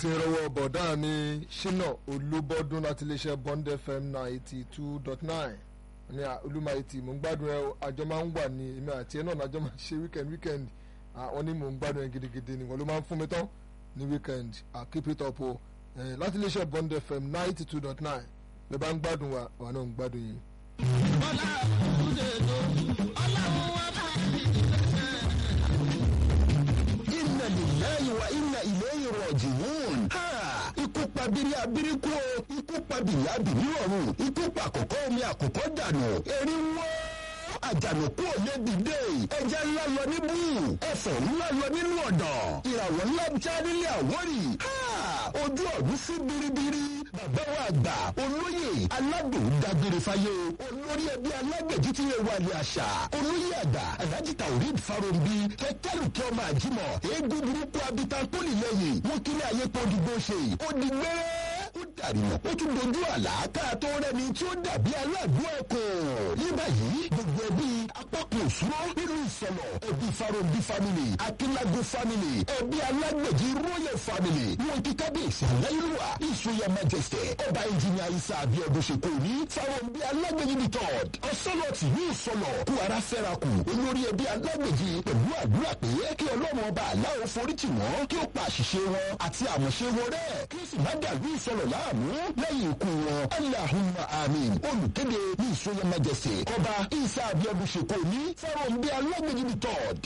ti rọwọ́ bọ̀dá mi ṣínà olúbọ́dún láti iléeṣẹ́ bond fm ninety two dot nine ní olúmayìtì mò ń gbádùn ẹ àjọ máa ń wà ní èmi àti ẹ náà lájọ máa ń ṣe weekend weekend àwọn ní mò ń gbádùn ẹ gidigidi nìkan ló máa ń fún mi tán ní weekend keep it up o láti iléeṣẹ́ bond fm ninety two dot nine bẹ́ẹ̀ bá ń gbádùn wa wà náà ń gbádùn yìí. bọ́lá òkúté tó ọlọ́run wa bá inna lillahi wa inna ilayhi raji'un. ha ikú pa bírí abírí kú o ikú pa bìrì abìrí ọ̀run ikú pa àkọ́kọ́ omi àkọ́kọ́ dànù erí wọ́ àjànàkú òye dìde ẹja ńlá lọ níbú ẹfọ ńlá lọ nínú ọ̀dàn ìràwọ̀ ńlá já nílé àwórì ojú ọ̀run sí biribiri bàbá wa àgbà olóyè aládùn dágbére fáyé olórí ẹbí alágbèjì tí yẹ wà ní àṣà olóyè àgbà alhaji taurid farombi kẹkẹrù kí ọmọ àjímọ eégún burúkú abitan tó lè lẹ́yìn wọn kiri ayé pọ dìgbò ṣe ó di gbẹrẹ ó dàrímọ ó tún dojú àlàáká tó rẹni tí ó dàbí aládùn ẹkùn ní báyìí gbogbo ẹbí apákan òṣùwọ nínú ìsọlọ ẹbí farombi family akínlágó family ẹbí alágbèjì royal family wọn kí kábíyèsí aláìlúwa ìṣòyà majesty ọba ẹnjìnìà isa abiodun ṣèkò ní farombi alágbèjì the third ọsọlọtì ní ìsọlọ kú ara fẹ́ra kù olórí ẹbí alágbèjì pẹ̀lú àdúrà pé kí ọlọ́run ọba aláwọ̀ foríjì wọn kí ó pa àṣìṣe wọn àti àmọ̀ṣe wọn rẹ̀ kí ó sì má dàlú ìsọlọ láàmú lẹ́yìn ikú wọn allahumma amin olùkéde ní ìṣòyà majesty ọba isa abiodun ṣèkò ní farombi alágbèjì the third